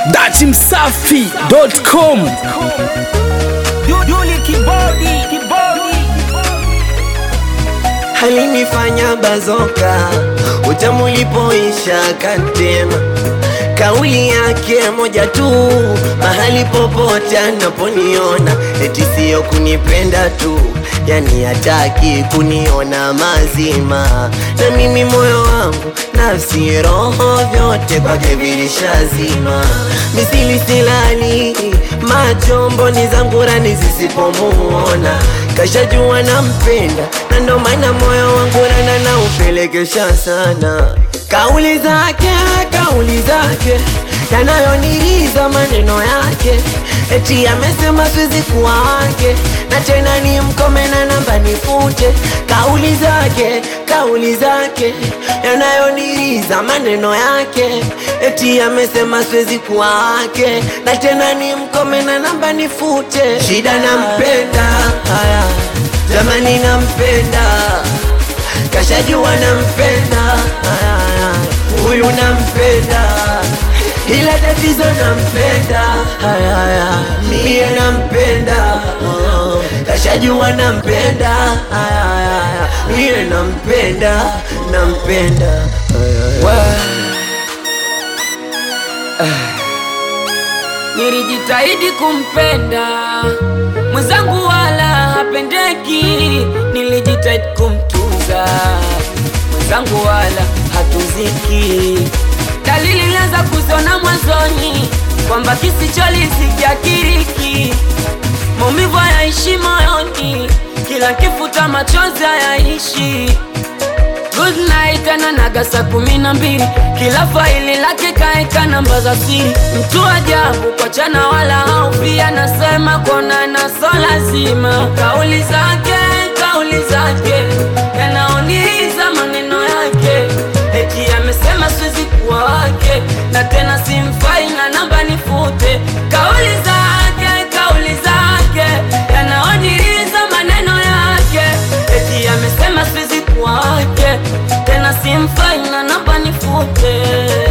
datimsafi.com Yuli kibodi, kibodi. alinifanya bazoka utamu ulipoisha kantema kauli yake moja tu mahali popote anaponiona eti siyo kunipenda tu yani hataki kuniona mazima na mimi moyo wangu nafsi roho vyote kwake vilishazima misili silali macho mboni zangu rani zisipomuona kashajua nampenda na ndo maana moyo wangu rana na upelekesha sana kauli zake kauli zake yanayoniriza maneno yake eti amesema siwezi kuwa wake na tena ni mkome na namba nifute kauli zake kauli zake yanayoniriza maneno yake eti amesema siwezi kuwa wake na tena ni mkome na namba nifute shida nampenda haya jamani nampenda kashajua nampenda haya, haya. huyu nampenda ila tatizo nampenda haya, haya. mie nampenda oh. kashajua nampenda haya, haya, haya. mie nampenda nampenda haya, haya. Nilijitahidi kumpenda mwenzangu, wala hapendeki. Nilijitahidi kumtunza mwenzangu, wala hatuziki. Dalili nilianza kuziona mwanzoni kwamba kisicholizikia kiriki, maumivu hayaishi moyoni, kila kifuta machozi hayaishi Good night ananaga saa kumi na mbili kila faili lake kaeka namba za siri mtu ajabu kwa chana wala haufi anasema kuonana so lazima kauli zake kauli zake yanaoniza maneno yake eti amesema siwezi kuwa wake na tena simfai na namba nifute kauli zake kauli zake yanaoniza maneno yake eti amesema siwezi kuwa wake tena simfai na namba nifute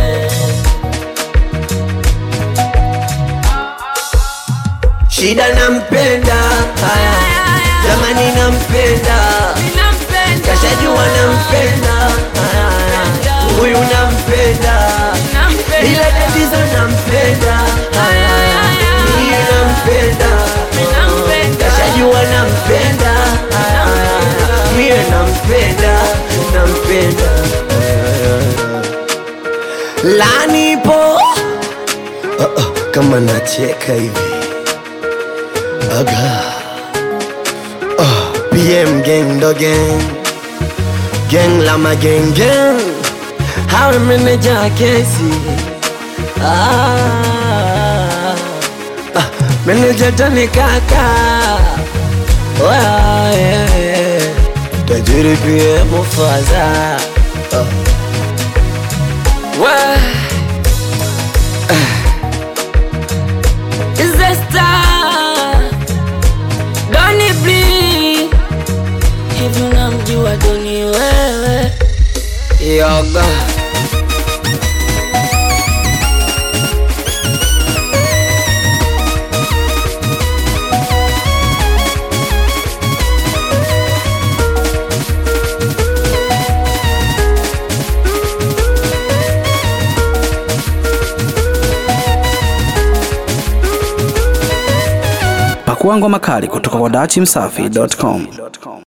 shida nampenda haya jamani nampenda Ninampenda. kashajua nampenda haya, haya. huyu nampenda Ninampenda. ila tatizo nampenda haya, haya. mie nampenda Ninampenda. kashajua nampenda haya, haya. mie nampenda nampenda lanipo uh, uh, kama nacheka hivi aga uh, pm gang do gang gang lama gang gang hawa meneja kesi ah, ah, meneja tani kaka Wa, yeah, yeah. tajiri pia mufaza uh. Wa- Is the star Doni Blee Hivi unamjua Doni wewe Yoga pakua ngoma kali kutoka kwa datimsafi.com